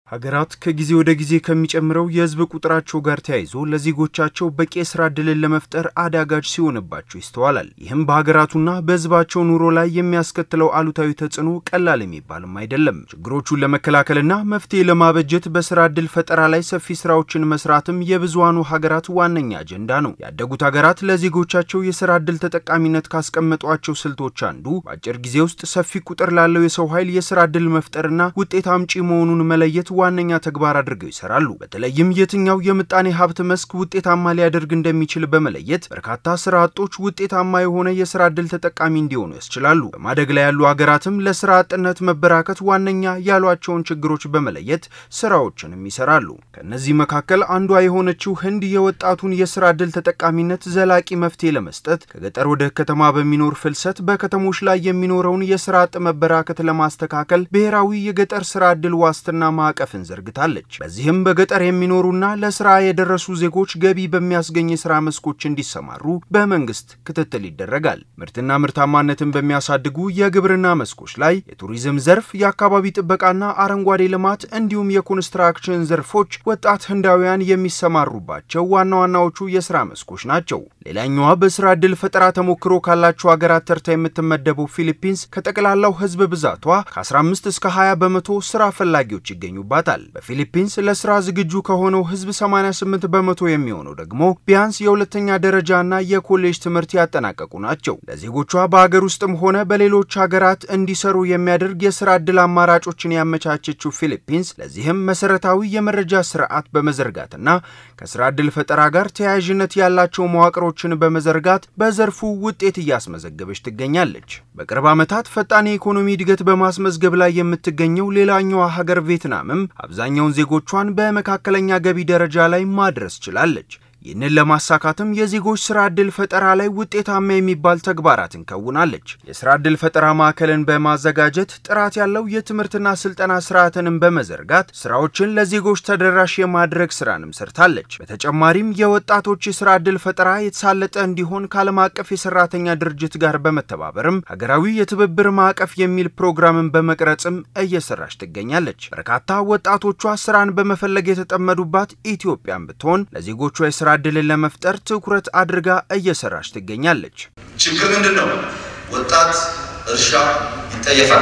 ሀገራት ከጊዜ ወደ ጊዜ ከሚጨምረው የሕዝብ ቁጥራቸው ጋር ተያይዞ ለዜጎቻቸው በቂ የስራ ዕድልን ለመፍጠር አዳጋጅ ሲሆንባቸው ይስተዋላል። ይህም በሀገራቱና በሕዝባቸው ኑሮ ላይ የሚያስከትለው አሉታዊ ተጽዕኖ ቀላል የሚባልም አይደለም። ችግሮቹን ለመከላከልና መፍትሄ ለማበጀት በስራ ዕድል ፈጠራ ላይ ሰፊ ስራዎችን መስራትም የብዙሃኑ ሀገራት ዋነኛ አጀንዳ ነው። ያደጉት ሀገራት ለዜጎቻቸው የስራ ዕድል ተጠቃሚነት ካስቀመጧቸው ስልቶች አንዱ በአጭር ጊዜ ውስጥ ሰፊ ቁጥር ላለው የሰው ኃይል የስራ ዕድል መፍጠርና ውጤት አምጪ መሆኑን መለየት ዋነኛ ተግባር አድርገው ይሰራሉ። በተለይም የትኛው የምጣኔ ሀብት መስክ ውጤታማ ሊያደርግ እንደሚችል በመለየት በርካታ ስራ አጦች ውጤታማ የሆነ የስራ ዕድል ተጠቃሚ እንዲሆኑ ያስችላሉ። በማደግ ላይ ያሉ ሀገራትም ለስራ አጥነት መበራከት ዋነኛ ያሏቸውን ችግሮች በመለየት ስራዎችንም ይሰራሉ። ከእነዚህ መካከል አንዷ የሆነችው ህንድ የወጣቱን የስራ ዕድል ተጠቃሚነት ዘላቂ መፍትሄ ለመስጠት ከገጠር ወደ ከተማ በሚኖር ፍልሰት በከተሞች ላይ የሚኖረውን የስራ አጥ መበራከት ለማስተካከል ብሔራዊ የገጠር ስራ ዕድል ዋስትና ማዕቀፍ ማዕቀፍን ዘርግታለች። በዚህም በገጠር የሚኖሩና ለስራ የደረሱ ዜጎች ገቢ በሚያስገኝ የስራ መስኮች እንዲሰማሩ በመንግስት ክትትል ይደረጋል። ምርትና ምርታማነትን በሚያሳድጉ የግብርና መስኮች ላይ የቱሪዝም ዘርፍ፣ የአካባቢ ጥበቃና አረንጓዴ ልማት እንዲሁም የኮንስትራክሽን ዘርፎች ወጣት ህንዳውያን የሚሰማሩባቸው ዋና ዋናዎቹ የስራ መስኮች ናቸው። ሌላኛዋ በስራ ዕድል ፈጠራ ተሞክሮ ካላቸው ሀገራት ተርታ የምትመደበው ፊሊፒንስ ከጠቅላላው ህዝብ ብዛቷ ከ15 እስከ 20 በመቶ ስራ ፈላጊዎች ይገኙባታል ይገኙባታል። በፊሊፒንስ ለስራ ዝግጁ ከሆነው ህዝብ 88 በመቶ የሚሆነው ደግሞ ቢያንስ የሁለተኛ ደረጃና የኮሌጅ ትምህርት ያጠናቀቁ ናቸው። ለዜጎቿ በሀገር ውስጥም ሆነ በሌሎች ሀገራት እንዲሰሩ የሚያደርግ የስራ ዕድል አማራጮችን ያመቻቸችው ፊሊፒንስ ለዚህም መሰረታዊ የመረጃ ስርዓት በመዘርጋትና ከስራ ዕድል ፈጠራ ጋር ተያያዥነት ያላቸው መዋቅሮችን በመዘርጋት በዘርፉ ውጤት እያስመዘገበች ትገኛለች። በቅርብ ዓመታት ፈጣን የኢኮኖሚ እድገት በማስመዝገብ ላይ የምትገኘው ሌላኛዋ ሀገር ቬትናምም አብዛኛውን ዜጎቿን በመካከለኛ ገቢ ደረጃ ላይ ማድረስ ችላለች። ይህንን ለማሳካትም የዜጎች ስራ ዕድል ፈጠራ ላይ ውጤታማ የሚባል ተግባራትን ከውናለች። የስራ ዕድል ፈጠራ ማዕከልን በማዘጋጀት ጥራት ያለው የትምህርትና ስልጠና ስርዓትንም በመዘርጋት ስራዎችን ለዜጎች ተደራሽ የማድረግ ስራንም ሰርታለች። በተጨማሪም የወጣቶች የስራ ዕድል ፈጠራ የተሳለጠ እንዲሆን ከዓለም አቀፍ የሰራተኛ ድርጅት ጋር በመተባበርም ሀገራዊ የትብብር ማዕቀፍ የሚል ፕሮግራምን በመቅረጽም እየሰራች ትገኛለች። በርካታ ወጣቶቿ ስራን በመፈለግ የተጠመዱባት ኢትዮጵያን ብትሆን ለዜጎቿ የስራ ዕድልን ለመፍጠር ትኩረት አድርጋ እየሰራች ትገኛለች። ችግር ምንድን ነው? ወጣት እርሻ ይጠየፋል።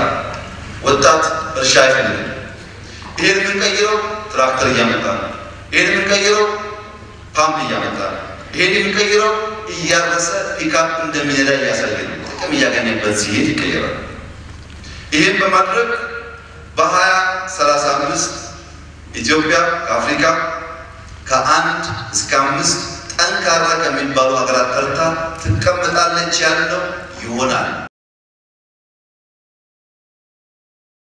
ወጣት እርሻ አይፈልግም። ይሄን የምንቀይረው ትራክተር እያመጣ ነው። ይሄን የምንቀይረው ፓምፕ እያመጣ ነው። ይሄን የምንቀይረው እያረሰ ፒካፕ እንደሚነዳ እያሳየ ነው። ጥቅም እያገኘበት ሲሄድ ይቀየራል። ይህን በማድረግ በሀያ ሰላሳ አምስት ኢትዮጵያ ከአፍሪካ ከአንድ እስከ አምስት ጠንካራ ከሚባሉ ሀገራት ተርታ ትቀመጣለች ያለው ይሆናል።